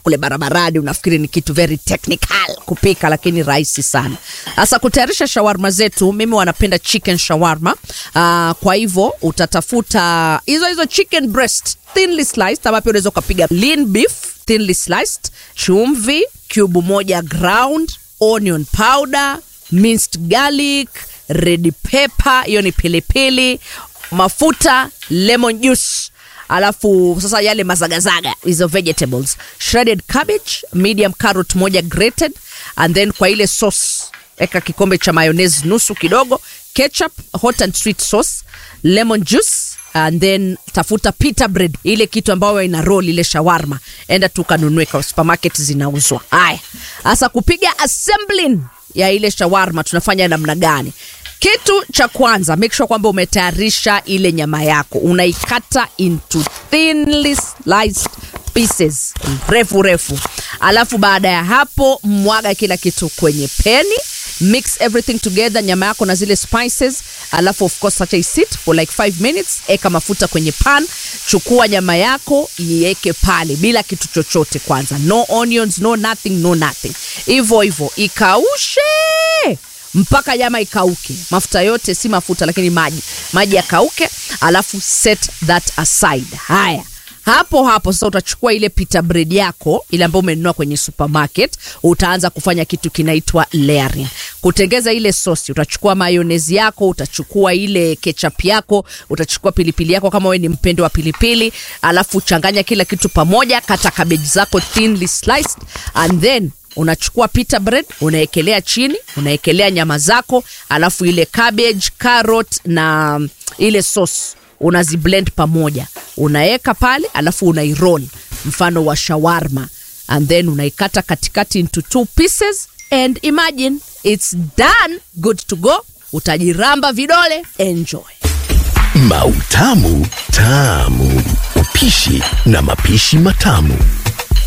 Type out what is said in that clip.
kule barabarani unafikiri ni kitu very technical kupika lakini rahisi sana sasa kutayarisha shawarma zetu mimi wanapenda chicken shawarma uh, kwa hivyo utatafuta hizo hizo chicken breast thinly sliced ama pia unaweza ukapiga lean beef thinly sliced chumvi cube moja ground onion powder minced garlic red pepper hiyo ni pilipili mafuta lemon juice alafu sasa yale mazagazaga hizo vegetables shredded cabbage medium carrot moja grated and then kwa ile sauce eka kikombe cha mayonnaise nusu kidogo ketchup hot and sweet sauce lemon juice and then tafuta pita bread ile kitu ambayo ina roll ile shawarma enda tukanunue kwa supermarket zinauzwa haya sasa kupiga assembling ya ile shawarma tunafanya namna gani kitu cha kwanza make sure kwamba umetayarisha ile nyama yako unaikata into thinly sliced pieces refu refu alafu baada ya hapo mwaga kila kitu kwenye peni mix everything together nyama yako na zile spices alafu of course acha isit for like 5 minutes eka mafuta kwenye pan chukua nyama yako iweke pale bila kitu chochote kwanza no onions no nothing no nothing hivyo hivyo ikaushe mpaka nyama ikauke mafuta yote si mafuta lakini maji maji yakauke alafu set that aside haya hapo hapo sasa utachukua ile pita bread yako ile ambayo umenunua kwenye supermarket utaanza kufanya kitu kinaitwa layering kutengeza ile sosi utachukua mayonezi yako utachukua ile ketchup yako utachukua pilipili yako kama wewe ni mpendo wa pilipili alafu changanya kila kitu pamoja kata kabeji zako thinly sliced and then unachukua pita bread unaekelea chini unaekelea nyama zako alafu ile cabbage carrot na ile sauce unaziblend pamoja unaweka pale alafu unairoll mfano wa shawarma and then unaikata katikati into two pieces and imagine it's done good to go utajiramba vidole enjoy Mautamu tamu, upishi na mapishi matamu.